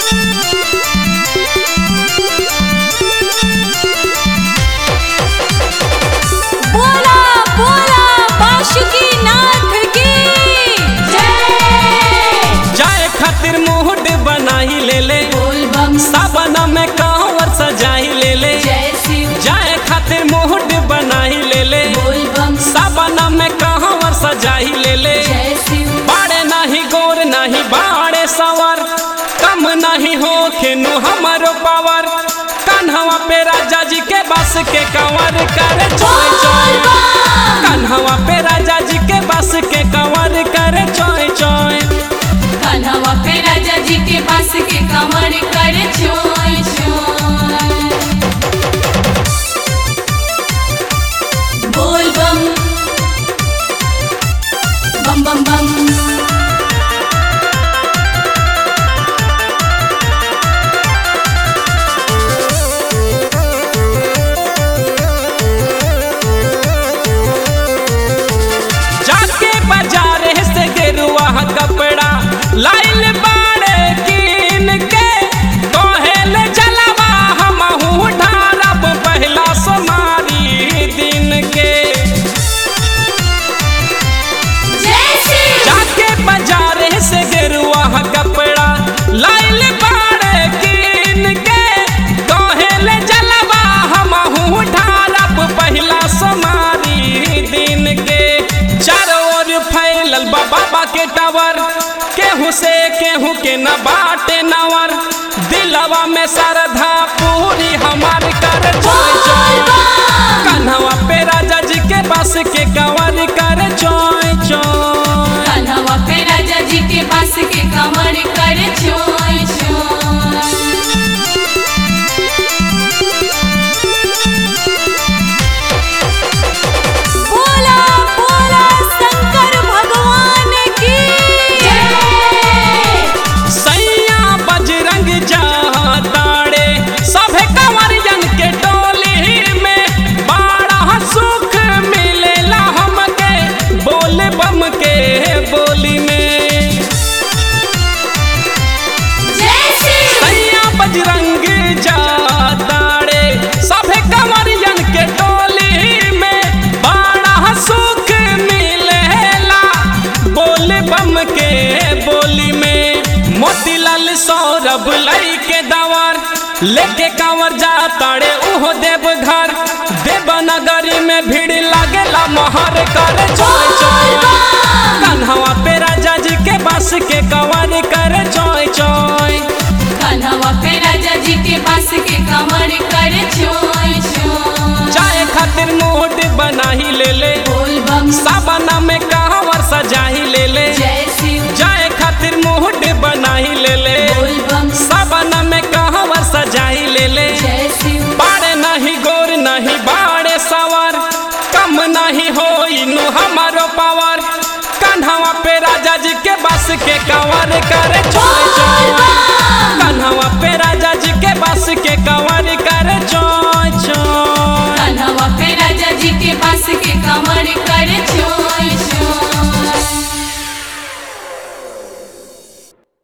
बोला बोला बाशुकी नाथ की जय जाए खातिर मुहड बनाई ले ले बोल बम साबना में कांवर सजाई ले ले जय शिव जाए खातिर मुहड बनाई ले ले बोल बम साबना में कांवर सजाई ले ले जय शिव बाड़े नाही गोर नाही बाड़े सवर कम नहीं हो खेनु हमारो पावर कन्हवा पे राजा जी के बस के कंवर करे चोय चोय कन्हवा पे राजा जी के बस के कंवर करे चोय चोय कन्हवा पे राजा जी के पास के कमर कर छोय छोय बोल बम बम बम बम जाके बाजारे से गेरुआ कपड़ा लाइल बाड़े कीन के कहेल जलवा हमहू ढारब पहला सोमारी दिन के जय शिव जाके बाजारे से गेरुआ कपड़ा लाइल बाड़े कीन के कहेल जलवा हमहू ढारब पहला सोमारी दिन के चारों ओर फैलल बा बाबा के टावर केहू से केहू के न बाटे नवर दिलवा में श्रद्धा पूरी हमार कर चोय चोय कन्हवा पे राजा जी के बस के कंवर कर चोय चोय कन्हवा पे राजा जी के पास के कमर कर छोय छोय बोला बोला शंकर भगवान की जय सैया बजरंग ताड़े सभे कंवरियन के टोली में बड़ा सुख मिलेला हमके बोल बम के बोली में जय शिव सैया बजरंग ताड़े सभे कंवरियन के टोली में बड़ा सुख मिलेला बोल बम के बोली में मोतीलाल सौरभ लई के दवर लेके कांवर जा ताड़े उहो देव घर देवनगरी में भीड़ लागेला मोहर कर चोय चोय कन्हवा पे राजा जी के बस के कंवर कर चोय चोय कन्हवा पे राजा जी के पास के कमर कर छोय छोय चाय खातिर मोट बनाही ले ले बोल बम साबना में कहवर सजाही ले ले जय शिव चाय खातिर मोट बनाही ले ले बोल बम साबना में कहवर सजाही ले ले जय शिव बाड़े नहीं गोर नहीं बाड़े सवर कम नहीं हो इनु हमारो पावर कन्हवा पे राजा जी के बस के कंवर करे चोय चोय कन्हवा